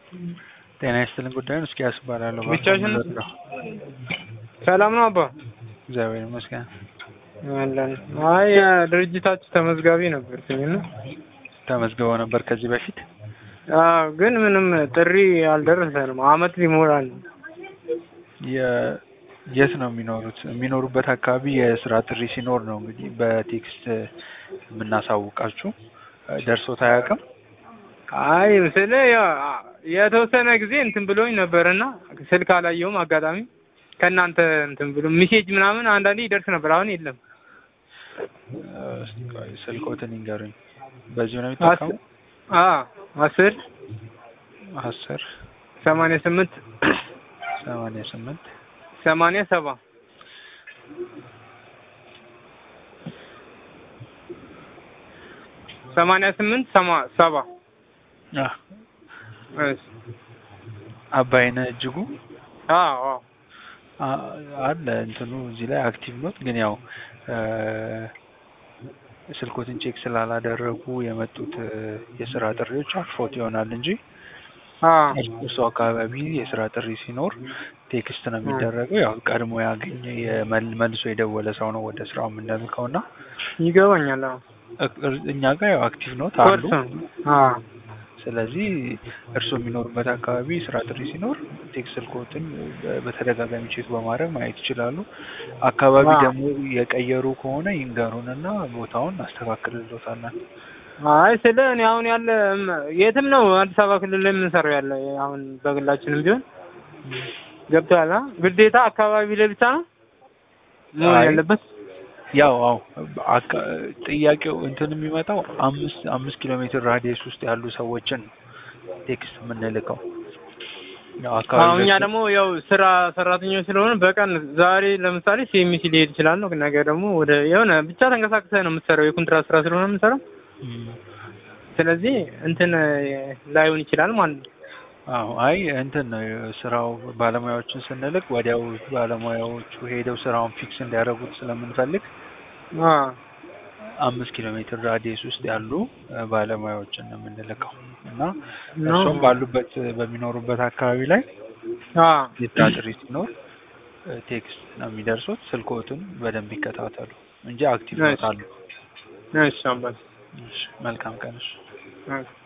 ጤና ይስጥልን ጉዳዩን እስኪ ያስባላለሁ ብቻሽን ሰላም ነው አባ? እግዚአብሔር ይመስገን። አለን። አይ ድርጅታችሁ ተመዝጋቢ ነበርኩኝ እና ተመዝግበው ነበር ከዚህ በፊት አዎ፣ ግን ምንም ጥሪ አልደረሰንም። አመት ሊሞላን ነው። የ- የት ነው የሚኖሩት? የሚኖሩበት አካባቢ የስራ ጥሪ ሲኖር ነው እንግዲህ በቴክስት የምናሳውቃችሁ። ደርሶት አያውቅም? አይ ስለ ያው የተወሰነ ጊዜ እንትን ብሎኝ ነበርና ስልክ አላየውም አጋጣሚ ከእናንተ እንትን ብሎ ሚሴጅ ምናምን አንዳንዴ ይደርስ ነበር። አሁን የለም። እስኪ ቆይ ስልክዎትን ይንገሩኝ። በዚሁ ነው የሚጠቀሙ? አ አስር አስር ሰማንያ ስምንት ሰማንያ ስምንት ሰማንያ ሰባ ሰማንያ ስምንት ሰማ ሰባ አህ፣ እሺ። አባይነህ እጅጉ አዎ አዎ አ- አለ እንትኑ እዚህ ላይ አክቲቭ ኖት፣ ግን ያው ስልኮትን ቼክ ስላላደረጉ የመጡት እ፣ የስራ ጥሪዎች አልፎት ይሆናል እንጂ አ እርሱ አካባቢ የስራ ጥሪ ሲኖር ቴክስት ነው የሚደረገው። ያው ቀድሞ ያገኘ የመል- መልሶ የደወለ ሰው ነው ወደ ስራው የምንልከው እና ይገባኛል። አዎ እ- እኛ ጋር ያው አክቲቭ ኖት አሉ። ኮርስ አ ስለዚህ እርሱ የሚኖሩበት አካባቢ ስራ ጥሪ ሲኖር ቴክስት ስልኮትን በ- በተደጋጋሚ ቼክ በማድረግ ማየት ይችላሉ። አካባቢ አዎ። ደግሞ የቀየሩ ከሆነ ይንገሩንና ቦታውን እናስተካክልሎታለን። አይ ስለ እኔ አሁን ያለ እም- የትም ነው አዲስ አበባ ክልል ላይ የምንሰራው ያለ አሁን በግላችንም ቢሆን ገብቶሃል? አ ግዴታ አካባቢ ላይ ብቻ ነው መሆን አይ፣ ያለበት። ያው አዎ አካ- ጥያቄው እንትን የሚመጣው አምስት አምስት ኪሎ ሜትር ራዲየስ ውስጥ ያሉ ሰዎችን ቴክስት የምንልከው ያው አካባቢ አሁን እኛ ላይ- ደግሞ ያው ስራ ሰራተኞች ስለሆነ በቀን ዛሬ ለምሳሌ ሲኤምሲ ሊሄድ ይችላል ነው ነገ ደግሞ ወደ የሆነ ብቻ ተንቀሳቅሰህ ነው የምትሰራው የኮንትራት ስራ ስለሆነ የምንሰራው። እም፣ ስለዚህ እንትን ላይሆን ይችላል ማለት ነው። አዎ አይ እንትን ነው ስራው ባለሙያዎችን ስንልክ ወዲያው ባለሙያዎቹ ሄደው ስራውን ፊክስ እንዲያደርጉት ስለምንፈልግ አ አምስት ኪሎ ሜትር ራዲየስ ውስጥ ያሉ እ፣ ባለሙያዎችን ነው የምንልከው እና ነው። እርሶም ባሉበት በሚኖሩበት አካባቢ ላይ አ የስራ ጥሪ ሲኖር እ፣ ቴክስት ነው የሚደርሱት። ስልኮትን በደንብ ይከታተሉ እንጂ አክቲቭ እሺ። ይወጣሉ። እሺ አባት እሺ፣ መልካም ቀን። እሺ። ኦኬ